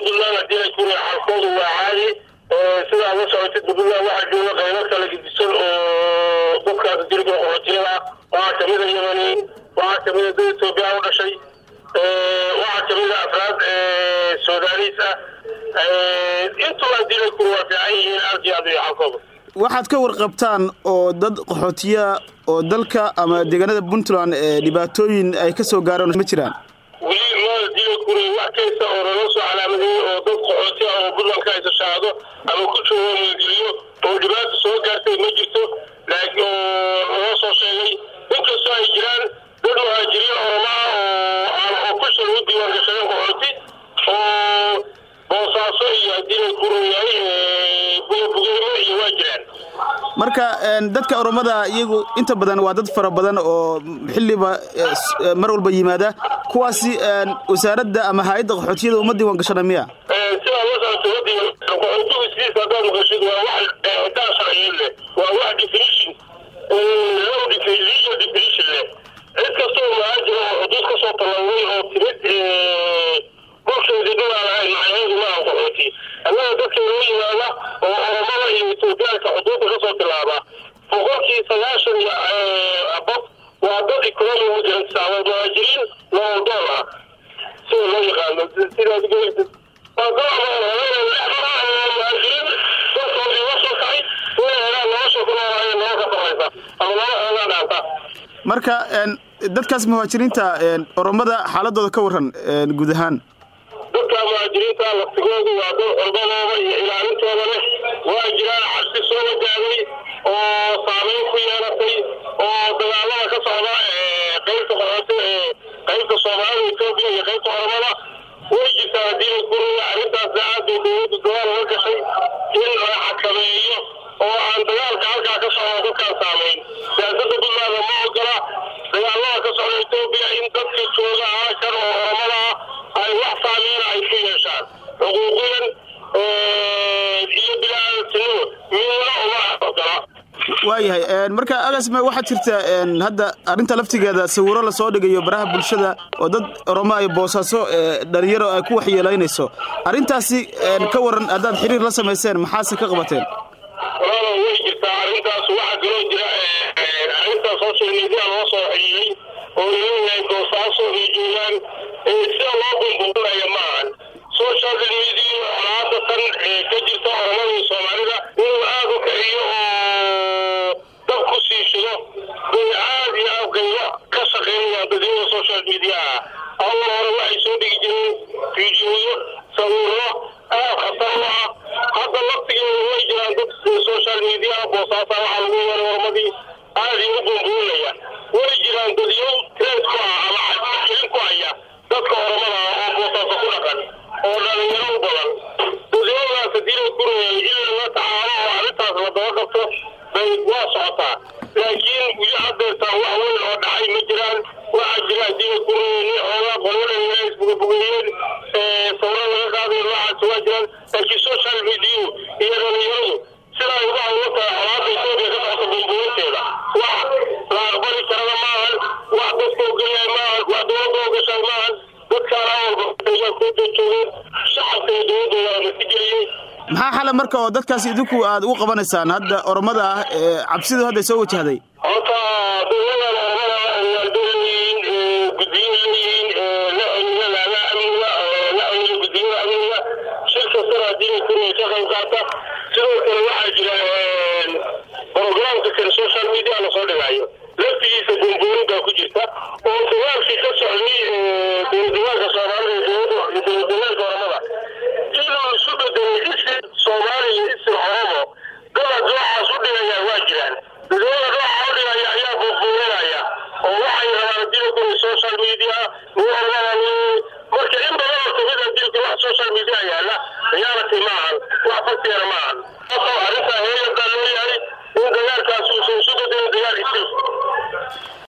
puntland haddii ay kuri xalkoodu waa caadi sidaa la socotid puntland waxaa jooga qaybo kala gedisan oo dadkaas dilka qaxootiyada waxaa kamida yemani waxaa kamida dad etoobiya u dhashay waxaa kamida afraad sudaaniis ah intuba haddii ay kuri waa fiican yihiin aad iyo aad iyo xalkooda waxaad ka warqabtaan oo dad qaxootiya oo dalka ama deegaanada puntland ee dhibaatooyin ay ka soo gaareen ma jiraan weli maal dila kuri wax kaysta oo naloo soo calaamadeeyey oo dad qaxooti ah oo puntland ka hayso shahaado ama ku joogo mageliyo oo dhibaata soo gaartay ma jirto laakiin oo naloo soo sheegay inkastoo ay jiraan dad muhaajiriin oroma ah oo aan oo ku shal u diiwaan gashadeen qaxooti oo boosaaso iyo haddii la kuroyahay bugabugeymo iyo waa jiraan marka dadka oromada iyagu inta badan waa dad fara badan oo xilliba mar walba yimaada kuwaasi wasaaradda ama hay-adda qaxootiyada uma diiwan gashana miya sidaa la socota wadiga qaxootigu sidiisa haddaad maqashid waa wax daa sharciyeed leh waa wax definition low legal definition leh cid kastoo muhaajir oo xuduud ka soo tallawday oo timid dhulkeedii dhulaa lahayn macnaheedu ma aan qaxooti annaga dadka loo yimaada oo oromada iyo etoobiyaanka xuduudda ka soo tilaaba boqolkii sagaashan iyo abad waa dad economy migrants ah waa muhaajiriin nooldool ah sida loo yaqaano sidaad gelaysid waa dad muhaajiriin dadkooda iga soo kacay inay helaan nolosha ku noolaayeen nolol ka sarraysa ama nolol xoogaa dhaanta marka dadkaas muhaajiriinta oromada xaaladooda ka waran guud ahaan dadka muhaajiriinta laftigoodu waa dad xurmadooda iyo ilaalintooda leh waa jiraan cabsi soo wajahday oo saameyn ku yeelatay oo dagaalada ka socda qaybta qaxooti qaybta soomaalida etoobiya iyo qaybta oromada way jirtaa haddii la guraya arrintaasna aad bay dowladdu dagaal uga gashay in la xakameeyo oo aan dagaalka halkaa ka socda dadkaan saameyn siyaasadda puntland ma ogola dagaalada ka socda etoobiya in dadka jooga halkan oo oromada ah ay wax saameyna ay ku yeeshaan xuquuqiyan iyo bilaadantinimo midna uma ogola waayahay marka agasme waxaa jirta hadda arrinta laftigeeda sawiro lasoo dhigayo baraha bulshada oo dad oromo ay boosaaso dhalinyaro ay ku waxyeelaynayso arrintaasi ka waran haddaad xiriir la samayseen maxaase ka qabateen walaalo way jirtaa arrintaas waxaa kaloo jira arrintaas social media loo soo xiriiray oo laleeyahay boosaaso ay joogaan sida loo bumbuunaya maahan social media colaada tan ka jirta oromada iyo soomaalida inuu aad u kiciyo oo dab ku sii shido bay aad iyo aad qaybo ka shaqeynayaan dadwada social media ah awal hore waxay soo dhigi jireen fiidiyooyo sawiro aad khatar u ah hadda laftigeeda way jiraan dad social media boosaasa waxaa lagu yeeray ormadii aad igu bumbuunaya way jiraan dadyow treed ku ah ama cadgelin ku haya dadka oromada ah oo boosaaso ku dhaqan oo dhalinyaro u badan dadyadaas hadii la gurayay in lala tacaalo oo arrintaas la daba qabto bay waa socotaa laakiin weli haddeertaan wax weyn oo dhacay ma jiraan waxaa jira hadii la gurayay nin xoogaa qololaya isbugabugeeyeen sawro laga qaaday noocaasi waa jiraan laakiin social media iyo dhalinyaradu sida ay uga hawlo tahay colaada etoobiya ka socota bumbuurinteeda wax la aqbali karana maahan wax dadka ogolyahay maahan wax dowladda ogashahay maahan dadkaana walba ku joogeen shacabka iyo dowladda waa masigeliyey maxaa xala marka oo dadkaasi idinku aad ugu qabanaysaan hadda oromada ah ee cabsidu hadda soo wajahday horta dowladan oromada waaldooyiin guddiyo leeyihiin la celiya laga amniga la celiya guddiyada amniga shir kastana haddii la kuriya ka qayb qaata sidoo kale waxaa jira programka kale social media lasoo dhigaayo laftigiisa bumbuurin baa ku jirta oo dagaalkii ka socday dowladagaalka soomaalida iyo dowladagaalka oromada inuu isu bedelay isin soomaaliya isin oromo dada noocaas u dhigaya waa jiraan dadwada nooca u dhigaya ayaa bumbuurinaya oo waxay rabaan hadii la guriy social media nin ormada marka in badan oo kamid hadii la wax social media yaala reality maahan wax faktiana maahan arrintaa heeyantaa loo yahay in dagaalkaas uusan isu bedelin dagaal isin